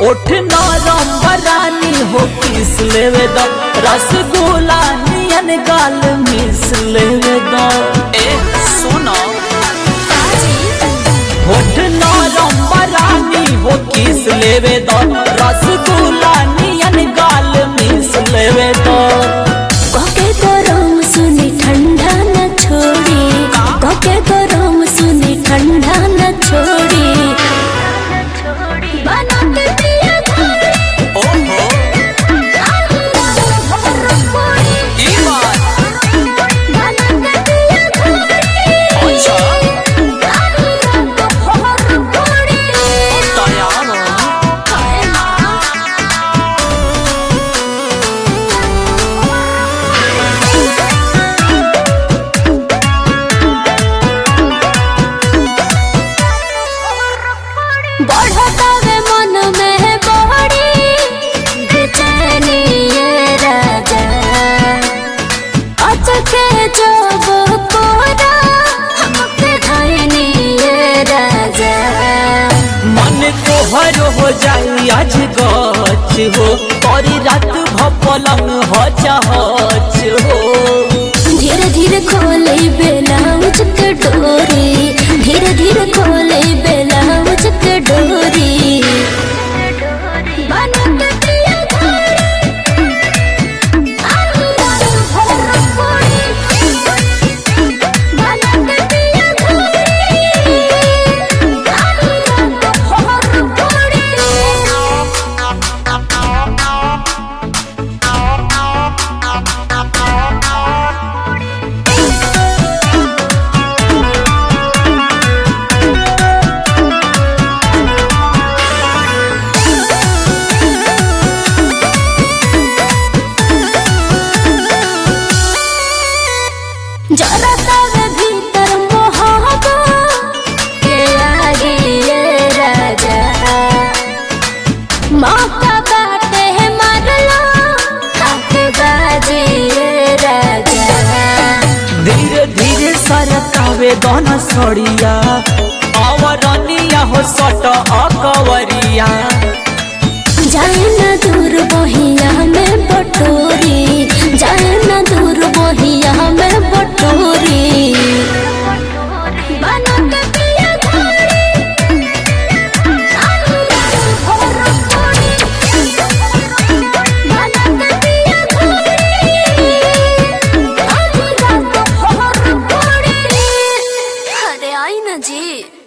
ओठ नरम बरानी हो किस लेवे द रसगुल्ला नियन गाल मिस लेवे द ए सुनो होठ नरम बरानी हो किस लेवे द रसगुल्ला नियन गाल मिस लेवे द कके गरम सुनी ठंडा न छोड़ी कके गरम सुनी ठंडा न छोड़ी बना के पिया घोड़ी ओहो ई बात बना के पिया घोड़ी अच्छा घोड़ी तैयार हो बढ़तावे मन में बड़ी बेचैनी ये राजा अचके जब कोरा हमके धैनी ये राजा मन तोहर हो जाई आज गच हो और रात भपलंग हो हच हो धीरे धीरे खोले बेलाउज के डोरी धीरे धीरे खोले बेलाउज के डोरी बना के पिया घोड़ी बना के पिया जरतावे भीतर मोहब्बा के आगे ये राजा मौका बाटे मारलो हाथ बाजी ये राजा धीरे धीरे सरकावे दोनों सड़िया अवरनिया हो सट अकवरिया जाए न दूर बहिया में बटोरी जाए न दूर बहिया में